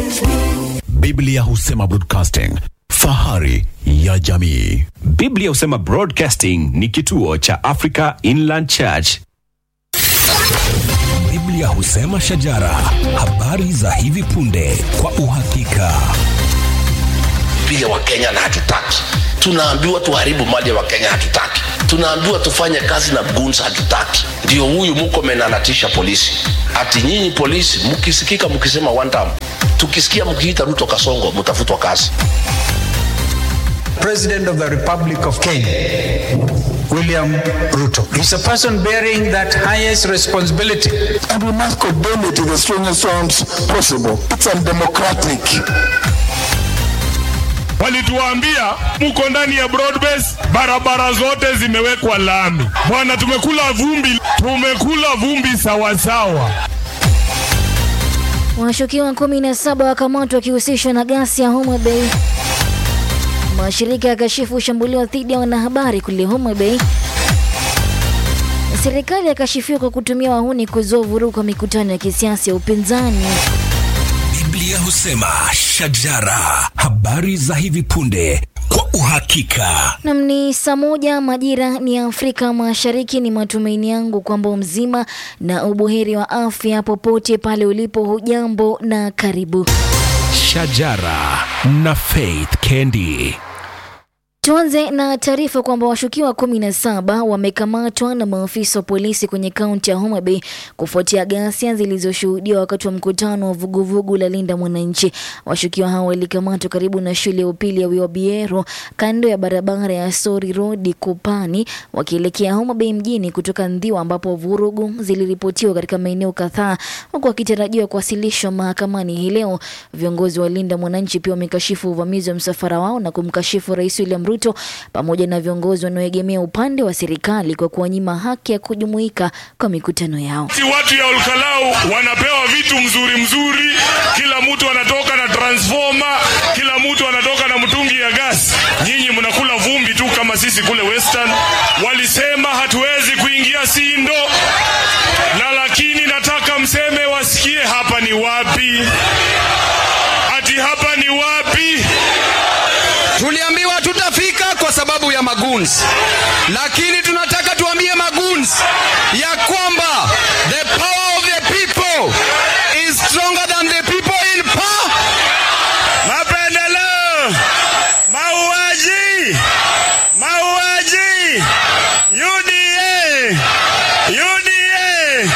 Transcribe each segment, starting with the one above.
Biblia husema broadcasting, fahari ya jamii. Biblia husema Broadcasting ni kituo cha Africa Inland Church. Biblia husema shajara, habari za hivi punde kwa uhakika. piga wakenya na hatutaki tunaambiwa tuharibu mali ya wakenya hatutaki tunaambiwa tufanye kazi na guns hatutaki ndio huyu mkomen anatisha polisi ati nyinyi polisi mkisikika mkisema one time tukisikia mkiita ruto kasongo mtafutwa kazi President of the Republic of Kenya, William Ruto, is a person bearing that highest responsibility. and we must condemn it in the strongest terms possible. It's undemocratic. walituambia mko ndani ya broadbase, barabara zote zimewekwa lami. Bwana, tumekula vumbi, tumekula vumbi sawasawa. Washukiwa kumi na saba wakamatwa wakihusishwa na ghasia ya Homa Bay. Mashirika yakashifu shambulio dhidi ya wanahabari kule Homa Bay. Serikali yakashifiwa kwa kutumia wahuni kuzua vurugu kwa mikutano ya kisiasa ya upinzani. Biblia husema shajara, habari za hivi punde kwa uhakika. Nam ni saa moja majira ni ya Afrika Mashariki. Ni matumaini yangu kwamba mzima na ubuheri wa afya popote pale ulipo. Hujambo na karibu. Shajara na Faith Kendi. Tuanze na taarifa kwamba washukiwa kumi na saba wamekamatwa na maafisa wa polisi kwenye kaunti ya Homa Bay kufuatia ghasia zilizoshuhudiwa wakati wa mkutano wa vuguvugu la Linda Mwananchi. Washukiwa hao walikamatwa karibu na shule ya upili ya Wiwabiero kando ya barabara ya Sori Road Kupani wakielekea Homa Bay mjini kutoka Ndhiwa ambapo vurugu ziliripotiwa katika maeneo kadhaa huku wakitarajiwa kuwasilishwa mahakamani hii leo. Viongozi wa Linda Mwananchi pia wamekashifu uvamizi wa msafara wao na kumkashifu Rais William Ruto pamoja na viongozi wanaoegemea upande wa serikali kwa kuwanyima haki ya kujumuika kwa mikutano yao. Si watu ya Olkalau wanapewa vitu mzuri mzuri, kila mtu anatoka na transformer, kila mtu anatoka na mtungi ya gas. Nyinyi mnakula vumbi tu kama sisi kule Western. Walisema hatuwezi kuingia Sindo, na lakini nataka mseme wasikie hapa ni wapi, ati hapa ni wapi? Tuliambiwa tutafika kwa sababu ya maguns, lakini tunataka tuambie maguns ya kwamba the power of the people is stronger than the people in power. Mapendeleo, mauaji, mauaji, UDA, UDA.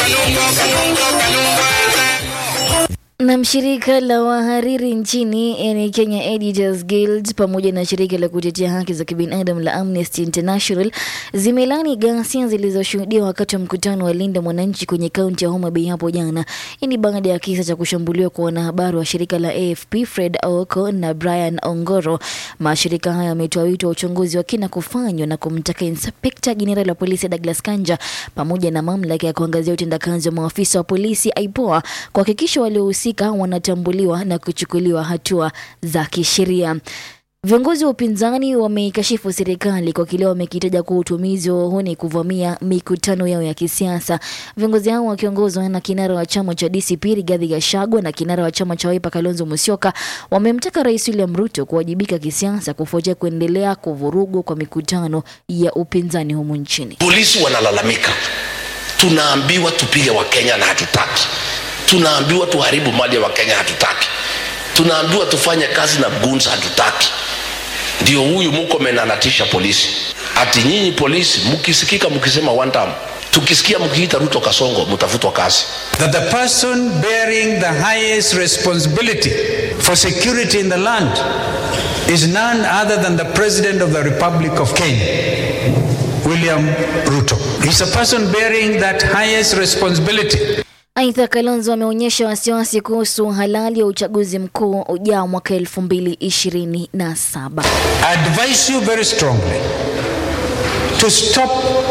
Na shirika la wahariri nchini yani Kenya Editors Guild pamoja na shirika la kutetea haki za kibinadamu la Amnesty International zimelani ghasia zilizoshuhudiwa wakati wa mkutano wa Linda Mwananchi kwenye kaunti ya Homa Bay hapo jana. Hii ni baada ya kisa cha kushambuliwa kwa wanahabari wa shirika la AFP Fred Aoko na Brian Ongoro. Mashirika haya yametoa wito wa uchunguzi wa kina kufanywa na kumtaka Inspekta Jenerali wa polisi Douglas Kanja pamoja na mamlaka ya kuangazia utendakazi wa maafisa wa polisi IPOA kuhakikisha waliohusika wanatambuliwa na kuchukuliwa hatua za kisheria. Viongozi wa upinzani wameikashifu serikali kwa kile wamekitaja kuwa utumizi wa wahuni kuvamia mikutano yao ya kisiasa. Viongozi hao wakiongozwa na kinara wa chama cha DCP Rigathi Gachagua na kinara wa chama cha Wiper Kalonzo Musyoka wamemtaka Rais William Ruto kuwajibika kisiasa kufuatia kuendelea kuvurugwa kwa mikutano ya upinzani humu nchini. polisi wanalalamika tunaambiwa tupige wakenya na hatutaki tunaambiwa tuharibu mali ya wakenya hatutaki tunaambiwa tufanye kazi na guns hatutaki ndio huyu mkomen anatisha polisi ati nyinyi polisi mkisikika mkisema one time tukisikia mkiita ruto kasongo mtafutwa kazi That the person bearing the highest responsibility for security in the land is none other than the President of the Republic of Kenya, William Ruto. He's a person bearing that highest responsibility. Aidha, Kalonzo ameonyesha wasiwasi kuhusu halali ya uchaguzi mkuu ujao mwaka elfu mbili ishirini na saba. I advise you very strongly to stop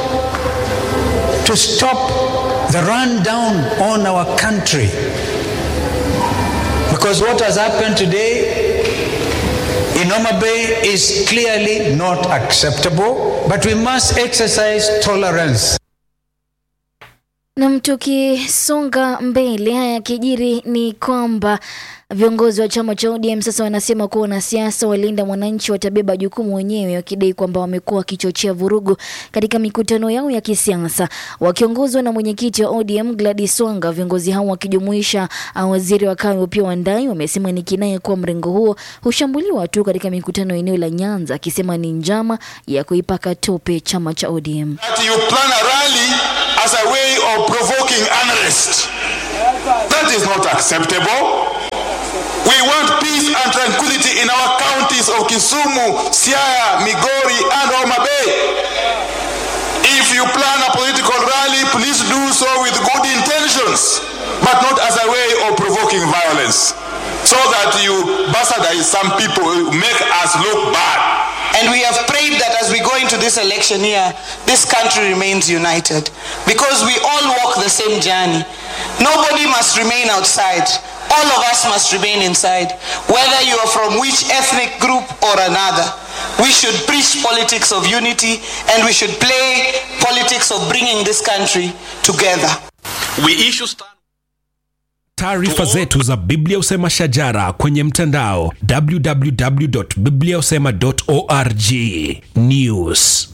to stop the rundown on our country because what has happened today in Homa Bay is clearly not acceptable but we must exercise tolerance Nam, tukisonga mbele, haya yakijiri ni kwamba viongozi wa chama cha ODM sasa wanasema kuwa wanasiasa walinda mwananchi watabeba jukumu wenyewe, wakidai kwamba wamekuwa wakichochea vurugu katika mikutano yao ya kisiasa. Wakiongozwa na mwenyekiti wa ODM Gladys Wanga, viongozi hao wakijumuisha uh, waziri wa kawi Opiyo Wandayi wamesema ni kinaya kuwa mrengo huo hushambuliwa tu katika mikutano eneo la Nyanza, akisema ni njama ya kuipaka tope chama cha ODM. that you plan a rally as a way of provoking unrest. That is not acceptable. We want peace and tranquility in our counties of Kisumu, Siaya, Migori, and Homa Bay. If you plan a political rally, please do so with good intentions, but not as a way of provoking violence. So that you bastardize some people, make us look bad. And we have prayed that as we go into this election year, this country remains united. Because we all walk the same journey. Nobody must remain outside. All of us must remain inside. Whether you are from which ethnic group or another. We should preach politics of unity and we should play politics of bringing this country together. We issue stand Taarifa zetu za Biblia Usema Shajara kwenye mtandao www.bibliausema.org. News.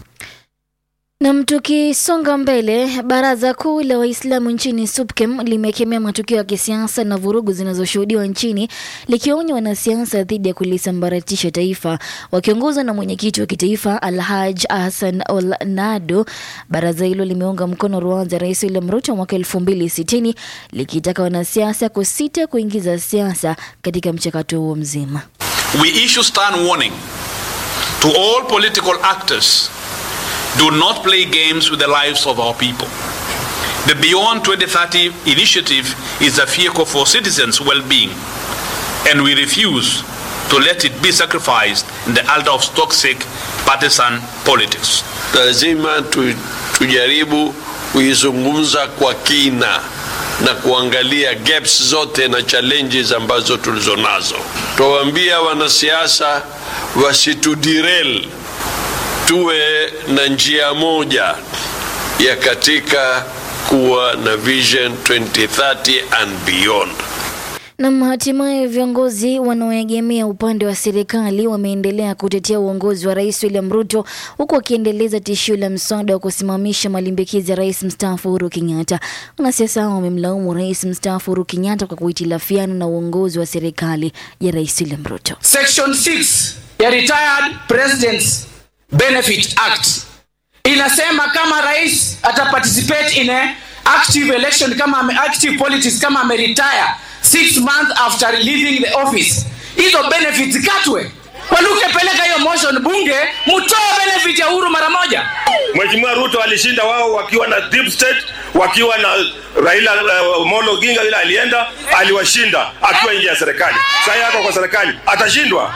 Nam, tukisonga mbele, baraza kuu la Waislamu nchini SUPKEM limekemea matukio ya kisiasa na vurugu zinazoshuhudiwa nchini, likionya wanasiasa dhidi ya kulisambaratisha taifa. Wakiongozwa na mwenyekiti wa kitaifa Alhaj Hassan Ol Nado, baraza hilo limeunga mkono ruanza Rais William Ruto mwaka elfu mbili sitini likitaka wanasiasa kusita kuingiza siasa katika mchakato huo mzima. we issue stern warning to all political actors do not play games with the lives of our people. The Beyond 2030 initiative is a vehicle for citizens' well being, and we refuse to let it be sacrificed in the altar of toxic partisan politics. lazima tu, tujaribu kuizungumza kwa kina na kuangalia gaps zote na challenges ambazo tulizo nazo. Tuwaambia wanasiasa wasitudirel, tuwe na njia moja ya katika kuwa na vision 2030 and beyond. Na hatimaye viongozi wanaoegemea upande wa serikali wameendelea kutetea uongozi wa Rais William Ruto huku wakiendeleza tishio la mswada wa kusimamisha malimbikizi ya rais mstaafu Uhuru Kenyatta. Wanasiasa hao wamemlaumu rais mstaafu Uhuru Kenyatta kwa kuhitilafiana na uongozi wa serikali ya Rais William Ruto. Section 6 ya Retired Presidents Benefit Act inasema kama rais ataparticipate in a active election kama ame, active politics kama ameretire six months after leaving the office, hizo benefits katwe. Waluke, peleka hiyo motion bunge, mtoe benefit ya Uhuru mara moja. Mheshimiwa Ruto alishinda wao wakiwa na deep state, wakiwa na Raila uh, Molo Odinga yule alienda, aliwashinda akiwa nje ya serikali. Sasa hata kwa serikali atashindwa.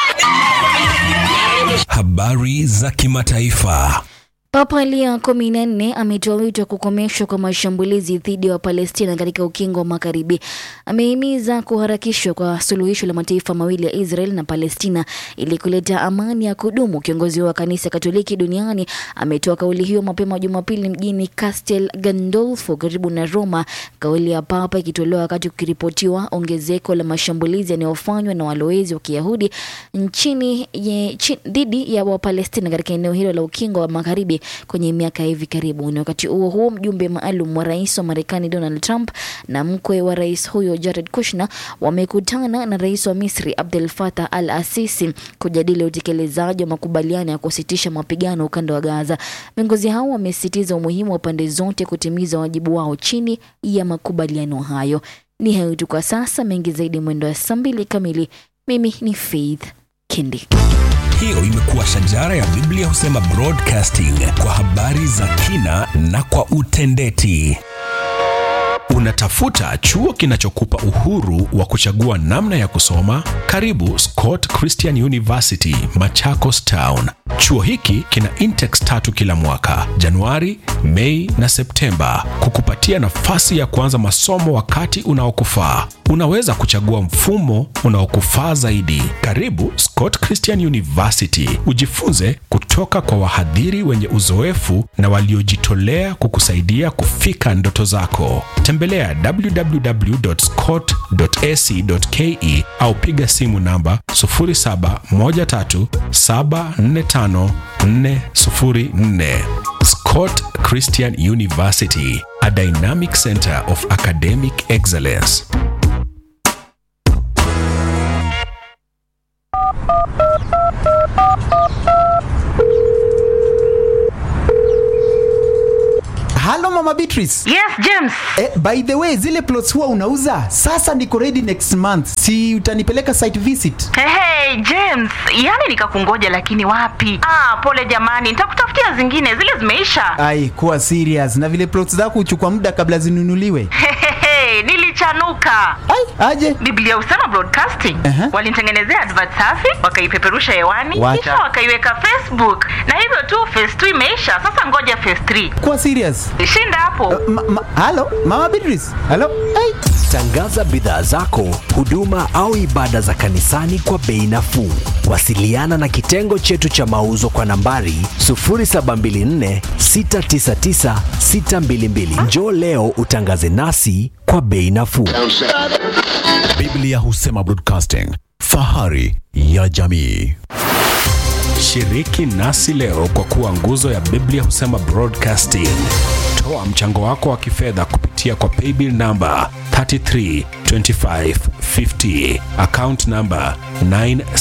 Habari za kimataifa. Papa Leo kumi na nne ametoa wito wa kukomeshwa kwa mashambulizi dhidi ya Wapalestina katika ukingo wa Magharibi. Amehimiza kuharakishwa kwa suluhisho la mataifa mawili ya Israel na Palestina ili kuleta amani ya kudumu. Kiongozi wa kanisa Katoliki duniani ametoa kauli hiyo mapema Jumapili mjini Castel Gandolfo karibu na Roma, kauli ya Papa ikitolewa wakati kukiripotiwa ongezeko la mashambulizi yanayofanywa na walowezi wa Kiyahudi nchini ye- chi- dhidi ya Wapalestina katika eneo hilo la ukingo wa Magharibi kwenye miaka ya hivi karibuni. Wakati huo huo, mjumbe maalum wa rais wa Marekani Donald Trump na mkwe wa rais huyo Jared Kushner wamekutana na rais wa Misri Abdel Fattah al-Sisi kujadili utekelezaji wa makubaliano ya kusitisha mapigano ukanda wa Gaza. Viongozi hao wamesisitiza umuhimu wa pande zote kutimiza wajibu wao chini ya makubaliano hayo. Ni hayo tu kwa sasa, mengi zaidi mwendo wa saa mbili kamili. Mimi ni Faith Kendi. Hiyo imekuwa shajara ya Biblia husema broadcasting kwa habari za kina na kwa utendeti. Unatafuta chuo kinachokupa uhuru wa kuchagua namna ya kusoma? Karibu Scott Christian University, Machakos Town. Chuo hiki kina intex tatu kila mwaka, Januari, Mei na Septemba, kukupatia nafasi ya kuanza masomo wakati unaokufaa. Unaweza kuchagua mfumo unaokufaa zaidi. Karibu Scott Christian University, ujifunze kutoka kwa wahadhiri wenye uzoefu na waliojitolea kukusaidia kufika ndoto zako. Tembelea www.scott.ac.ke au piga simu namba 0713745404. Scott Christian University, a dynamic center of academic excellence. halo mama beatrice yes james eh, by the way zile plots huwa unauza sasa niko ready next month si utanipeleka site visit hey, hey, james yani nikakungoja lakini wapi ah, pole jamani nitakutafutia zingine zile zimeisha ai kuwa serious na vile plots zako huchukua muda kabla zinunuliwe Hehehe, nilichanuka ai aje biblia usema broadcasting uh-huh. walinitengenezea advert safi wakaipeperusha hewani Wacha. kisha wakaiweka facebook na hivyo tu phase 2 imeisha sasa ngoja phase 3 kuwa serious shinda hapo ma, ma, halo mama beatrice halo ai Tangaza bidhaa zako, huduma au ibada za kanisani kwa bei nafuu. Wasiliana na kitengo chetu cha mauzo kwa nambari 0724 699 622. Njoo leo utangaze nasi kwa bei nafuu. Biblia husema broadcasting, fahari ya jamii. Shiriki nasi leo kwa kuwa nguzo ya Biblia husema broadcasting. Toa mchango wako wa kifedha kupitia kwa paybill namba 332550 account namba 9